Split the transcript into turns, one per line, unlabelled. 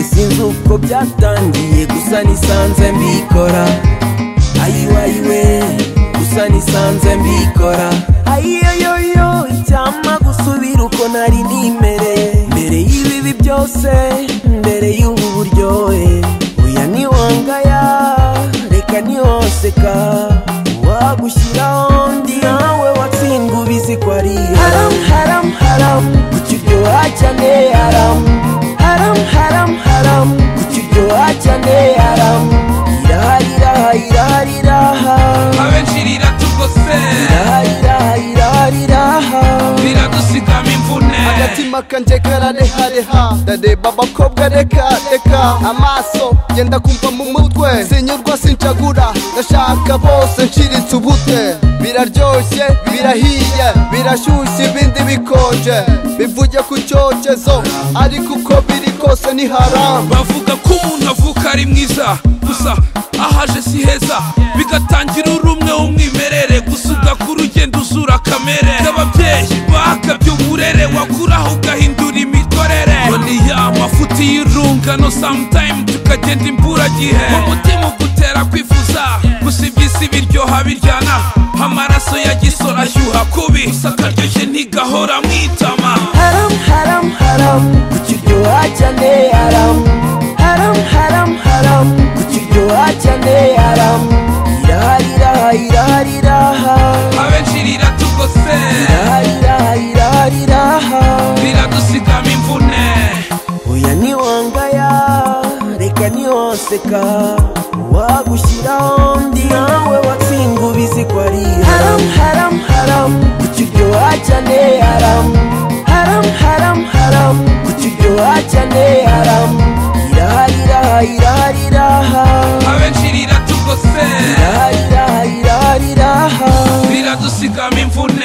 ntabwo byatangiye gusa nisanze mbikora ayiwayiwe gusa nisanze mbikora ayiyoyoyo icyampa gusubira uko nari nimereye mbere y'ibibi byose mbere y'ubu buryohe uya niwangaya reka ntiwoseka wagushyiraho ndi nawe watsindwa ubizi ko ari haram haram haram kuki uryoha cyane haram haram haram haram kuki uryoha cyane haram irahari irahari irahari irahari
abenshi riratugose
irahari irahari irahari irahari
biradusigama imvune
agatima kanje kararehareha ndareba abakobwa reka reka amaso genda kumva mu mutwe sinyurwa sincagura ndashaka bose nshiritse ubute biraryoshye birahiye birashyushye ibindi bikonje bivuye ku cyokezo ariko uko biri kose ni haramu
bavuga ko umuntu avuka ari mwiza gusa ahaje si heza bigatangira uri umwe w'umwimerere gusa ugakura ugenda uzura kamere y'ababyeyi bakabye uburere wakuraho ugahindura imikorere ngo ni ya mafuti y'urungano samutayimu tukagenda imburagihe mu mutima ugutera kwifuza gusa iby'isi biryoha biryana amaraso ya gisora ashyuha kubi gusa akaryoshye ntigahora mwitama
haram haram haram kuki uryoha cyane haram haram haram haram kuki uryoha cyane haram irahari irahari irahari irahari
abenshi riratugose
irahari irahari irahari irahari
biradusigama imvune
oya niwangaya reka ntiwoseka wagushyiraho undi nawe watsinda ubizi ko ari haram haram haram kuki uryoha cyane haram haram haram haram kuki uryoha cyane haram irahari irahari irahari irahari
abenshi riratugose
irahari irahari irahari irahari
biradusigama imvune